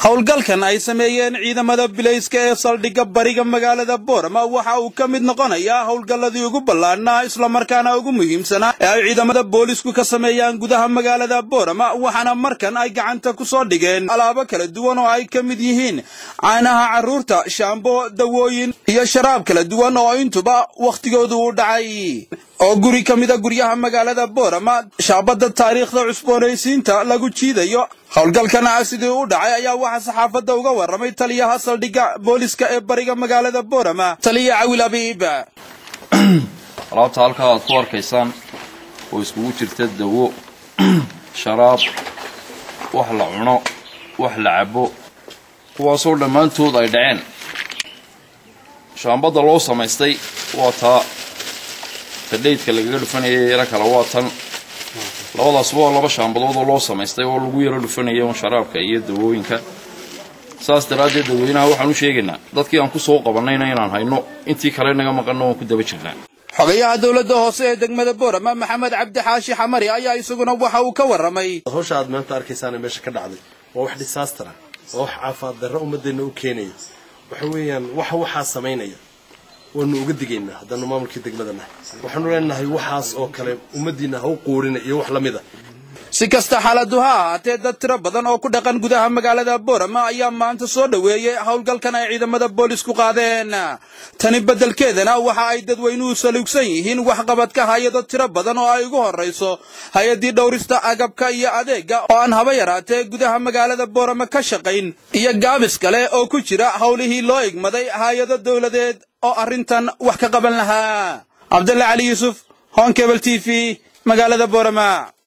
howlgalkan ay sameeyeen ciidamada bilayska ee saldhigga bariga magaalada boorama waxa uu ka mid noqonayaa howlgalladii ugu ballaadhnaa islamarkaana ugu muhiimsanaa ee ay ciidamada boolisku ka sameeyaan gudaha magaalada boorama waxaana markan ay gacanta ku soo dhigeen alaabo kala duwan oo ay ka mid yihiin caanaha carruurta shaambo dawooyin iyo sharaab kala duwan oo intuba wakhtigoodu u dhacay oo guri ka mida guryaha magaalada boorama shaabadda taariikhda cusboonaysiinta lagu jiidayo howlgalkana sidii u dhacay ayaa waxaa saxaafadda uga warramay taliyaha saldhigga booliska ee bariga magaalada boorama taliya cawil abiib alaabta halkaa aad ku arkaysaan oo iskugu jirta dawo sharaab wax la cuno wax la cabo kuwaasoo dhammaantood ay dhaceen shaambadda loo samaystay waa taa tadhaydka lagaga dhufanayay yaro kale waa tan labadaasba waa laba shaambadood oo loo samaystay oo lagu yaro dhufanaya un sharaabka iyo dawooyinka saas daraaddeed dadweynaha waxaan u sheegaynaa dadkii aan ku soo qabannayna inaan hayno intii kale naga maqanno waan ku daba jirnaa xogayaha dowladda hoose ee degmada boorama maxamed cabdi xaashi xamari ayaa isaguna waxa uu ka warramay hawsha aad maanta arkaysaana meesha ka dhacday waa wax disaastara waa wax caafimaad darro ummadeenna u keenaya waxa weeyaan waxa waxaa samaynaya waanu uga digaynaa haddaanu maamulkii degmada nahay waxaanu leenahay waxaas oo kale ummaddiinna ha u quurina iyo wax la mid a si kasta xaaladu ha ahaatee dad tiro badan oo ku dhaqan gudaha magaalada boorama ayaa maanta soo dhoweeyey howlgalkan ay ciidamada boolisku qaadeen tani beddelkeedana waxa ay dadweynuhu saluugsan yihiin waxqabadka hay-ado tiro badan oo ay ugu horrayso hay-addii dhowrista agabka iyo adeegga oo aan haba yaraatee gudaha magaalada boorama ka shaqayn iyo gaabis kale oo ku jira howlihii loo igmaday hay-ado dowladeed oo arrintan wax ka qaban lahaa cabdalla cali yuusuf honkebel t v magaalada boorama